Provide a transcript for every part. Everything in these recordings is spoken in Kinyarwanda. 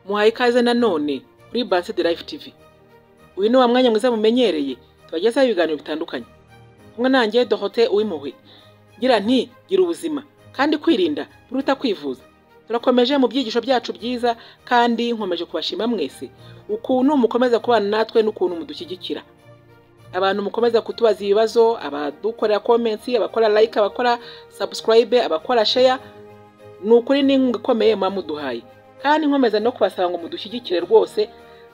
muhaye ikaze nanone kuri Basset Live TV uyu ni wa mwanya mwiza mumenyereye tubagezaho ibiganiro bitandukanye kumwe nanjye Dorote Uwimpuhwe ngira nti gira ubuzima kandi kwirinda biruta kwivuza turakomeje mu byigisho byacu byiza kandi nkomeje kubashima mwese ukuntu mukomeza kubana natwe n'ukuntu mudushyigikira abantu mukomeza kutubaza ibibazo abadukorera komensi abakora like abakora subscribe abakora share ni ukuri n'inkunga ikomeye muba muduhaye kandi nkomeza no kubasaba ngo mudushyigikire rwose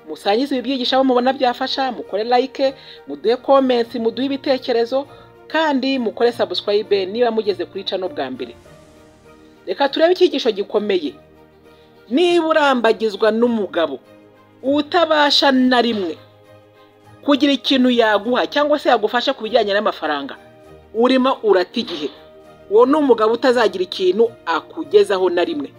musangize ibi byigisho abo mubona byafasha mukore like muduhe komensi muduhe ibitekerezo kandi mukore subscribe niba mugeze kuri cano bwa mbere reka turebe icyigisho gikomeye niba urambagizwa n'umugabo utabasha na rimwe kugira ikintu yaguha cyangwa se yagufasha ku bijyanye n'amafaranga urimo urata igihe uwo ni umugabo utazagira ikintu akugezaho na rimwe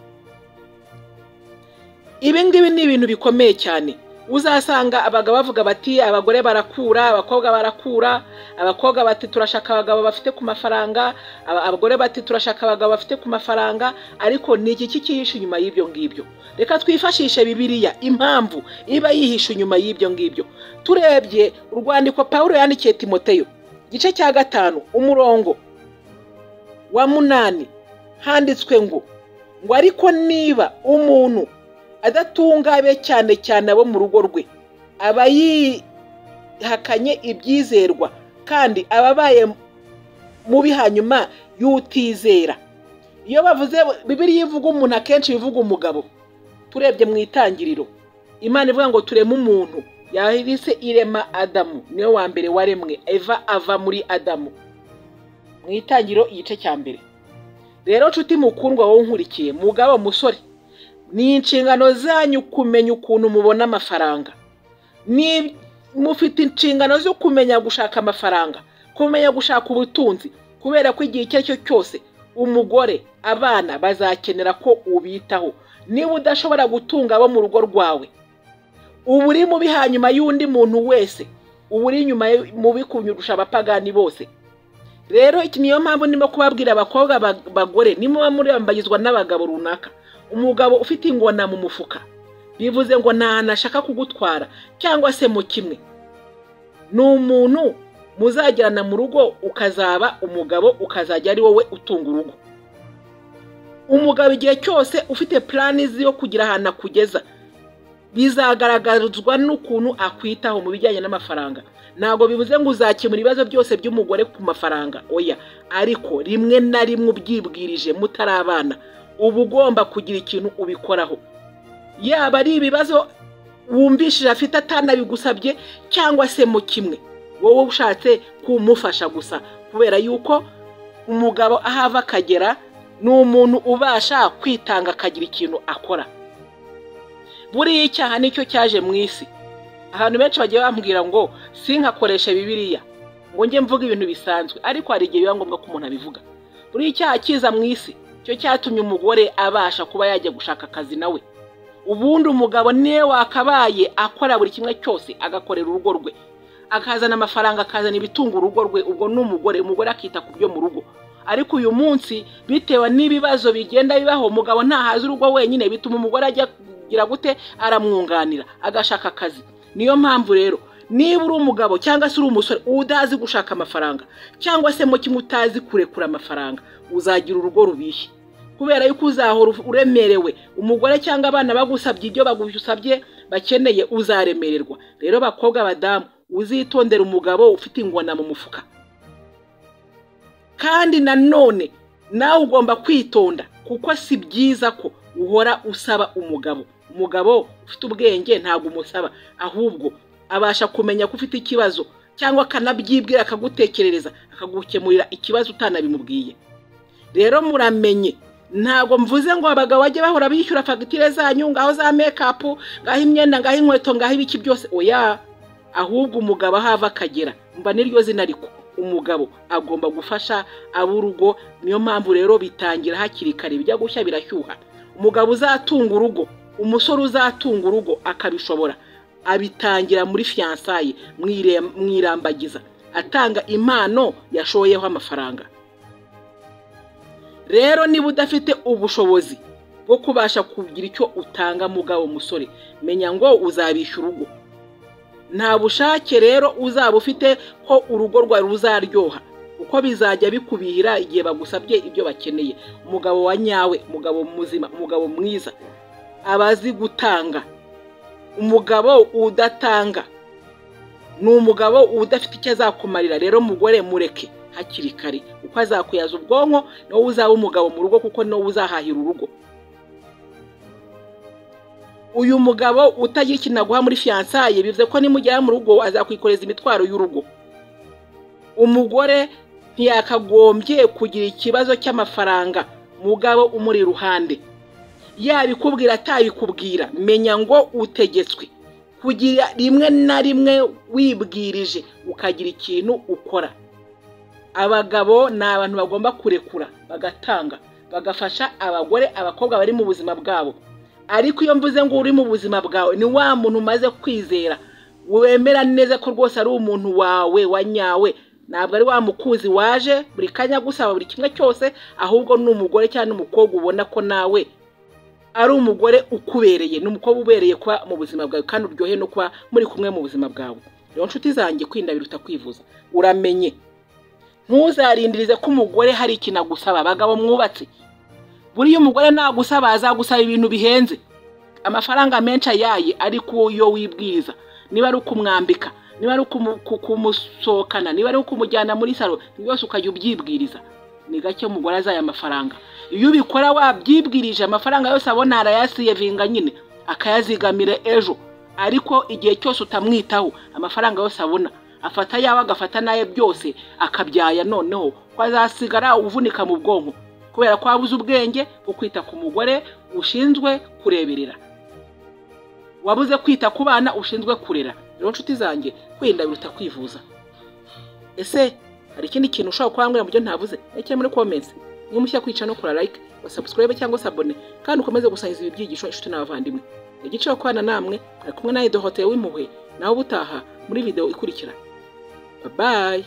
ibi ngibi ni ibintu bikomeye cyane uzasanga abagabo bavuga bati abagore barakura abakobwa barakura abakobwa bati turashaka abagabo bafite ku mafaranga aba- abagore bati turashaka abagabo bafite ku mafaranga ariko ni iki kikihishe inyuma y'ibyo ngibyo reka twifashishe bibiliya impamvu iba yihishe inyuma y'ibyo ngibyo turebye urwandiko pawulo yandikiye timoteyo igice cya gatanu umurongo wa munani handitswe ngo ngo ariko niba umuntu adatungabe cyane cyane abo mu rugo rwe aba yihakanye ibyizerwa kandi aba abaye mubi hanyuma y'utizera iyo bavuze bibiriya ivuga umuntu akenshi bivuga umugabo turebye mu itangiriro imana ivuga ngo tureme umuntu yahise irema adamu niwe wa mbere waremwe eva ava muri adamu mu itangiriro igice cya mbere rero nshuti mukundwa wowe unkurikiye mugabo musore ni inshingano zanyu kumenya ukuntu mubona amafaranga ni mufite inshingano zo kumenya gushaka amafaranga kumenya gushaka ubutunzi kubera ko igihe icyo ari cyo cyose umugore abana bazakenera ko ubitaho niba udashobora gutunga abo mu rugo rwawe uba uri mubi hanyuma y'undi muntu wese uba uri inyuma ye- mubi kunyurusha abapagani bose rero iki niyo mpamvu ndimo kubabwira abakobwa ba- bagore nimuba murambagizwa n'abagabo runaka umugabo ufite ingona mu mufuka bivuze ngo nta hantu ashaka kugutwara cyangwa se mu kimwe ni umuntu muzajyana mu rugo ukazaba umugabo ukazajya ari wowe utunga urugo umugabo igihe cyose ufite puranizi yo kugira ahantu akugeza bizagaragazwa n'ukuntu akwitaho mu bijyanye n'amafaranga ntabwo bivuze ngo uzakemura ibibazo byose by'umugore ku mafaranga oya ariko rimwe na rimwe ubyibwirije mutari abana uba ugomba kugira ikintu ubikoraho yaba ari ibibazo wumvishije afite atanabigusabye cyangwa se mu kimwe wowe ushatse kumufasha gusa kubera yuko umugabo ahava akagera ni umuntu ubasha kwitanga akagira ikintu akora buriya icyaha nicyo cyaje mu isi ahantu benshi bagiye bambwira ngo sinkakoreshe bibiliya ngo njye mvuge ibintu bisanzwe ariko hari igihe biba ngombwa ko umuntu abivuga buriya icyaha kiza mu isi cyo cyatumye umugore abasha kuba yajya gushaka akazi nawe ubundi umugabo niwe wakabaye akora buri kimwe cyose agakorera urugo rwe akazana amafaranga akazana ibitunga urugo rwe ubwo ni umugore umugore akita ku byo mu rugo ariko uyu munsi bitewe n'ibibazo bigenda bibaho umugabo ntahaze urugo wenyine bituma umugore ajya kugira gute aramwunganira agashaka akazi niyo mpamvu rero niba uri umugabo cyangwa se uri umusore udazi gushaka amafaranga cyangwa se mu kimwe utazi kurekura amafaranga uzagira urugo rubishye kubera yuko uzahora uremerewe umugore cyangwa abana bagusabye ibyo bagusabye bakeneye uzaremererwa rero bakobwa badamu uzitondere umugabo ufite ingona mu mufuka kandi nanone nawe ugomba kwitonda kuko si byiza ko uhora usaba umugabo umugabo ufite ubwenge ntabwo umusaba ahubwo abasha kumenya ko ufite ikibazo cyangwa akanabyibwira akagutekerereza akagukemurira ikibazo utanabimubwiye rero muramenye ntabwo mvuze ngo abagabo bajye bahora bishyura fagitire zanyu ngaho za mekapu ngaho imyenda ngaho inkweto ngaho ibiki byose oya ahubwo umugabo aho ava akagera mba niryo zina ariko umugabo agomba gufasha ab'urugo niyo mpamvu rero bitangira hakiri kare bijya gushya birashyuha umugabo uzatunga urugo umusore uzatunga urugo akabishobora abitangira muri fiyansaye mu ire- mu irambagiza atanga impano yashoyeho amafaranga rero niba udafite ubushobozi bwo kubasha kugira icyo utanga mugabo musore menya ngo uzabishyura urugo nta bushake rero uzaba ufite ko urugo rwawe ruzaryoha uko bizajya bikubihira igihe bagusabye ibyo bakeneye umugabo wa nyawe umugabo muzima umugabo mwiza abazi gutanga umugabo udatanga ni umugabo udafite icyo azakumarira rero mugore mureke hakiri kare uko azakuyaza ubwonko ni wowe uzaba umugabo mu rugo kuko ni wowe uzahahira urugo uyu mugabo utagira ikintu aguha muri fiyansaye bivuze ko nimugera mu rugo azakwikoreza imitwaro y'urugo umugore ntiyakagombye kugira ikibazo cy'amafaranga mugabo umuri iruhande yabikubwira atabikubwira menya ngo utegetswe kugira rimwe na rimwe wibwirije ukagira ikintu ukora abagabo ni abantu bagomba kurekura bagatanga bagafasha abagore abakobwa bari mu buzima bwabo ariko iyo mvuze ngo uri mu buzima bwawe ni wa muntu umaze kwizera wemera neza ko rwose ari umuntu wawe wa nyawe ntabwo ari wa mukuzi waje buri kanya gusaba buri kimwe cyose ahubwo ni umugore cyangwa umukobwa ubona ko nawe ari umugore ukubereye ni umukobwa ubereye kuba mu buzima bwawe kandi uryohe no kuba muri kumwe mu buzima bwawe rero nshuti zanjye kwinda biruta kwivuza uramenye ntuzarindirize ko umugore hari ikintu agusaba abagabo mwubatse buriya umugore nagusaba azagusaba ibintu bihenze amafaranga menshi ayaye ariko iyo wibwiriza niba ari ukumwambika niba ari ukumusohokana niba ari ukumujyana muri salo byose ukajya ubyibwiriza ni gake umugore azaya amafaranga iyo ubikora wabyibwirije amafaranga yose abona arayasiyevinga nyine akayazigamira ejo ariko igihe cyose utamwitaho amafaranga yose abona afata yawe agafata naye byose akabyaya noneho ko azasigara uvunika mu bwonko kubera ko wabuze ubwenge bwo kwita ku mugore ushinzwe kureberera wabuze kwita ku bana ushinzwe kurera rero nshuti zanjye kwirinda biruta kwivuza ese hari ikindi kintu ushobora kubambwira mu byo ntavuze rekera muri komensi niba mushya kwica no kora like wasabusikurabe cyangwa sabone kandi ukomeze gusangiza ibi byigisho inshuti n'abavandimwe igice cyo kubana namwe ari kumwe nawe dohoteye w'impuhwe nawe ubutaha muri video ikurikira babaye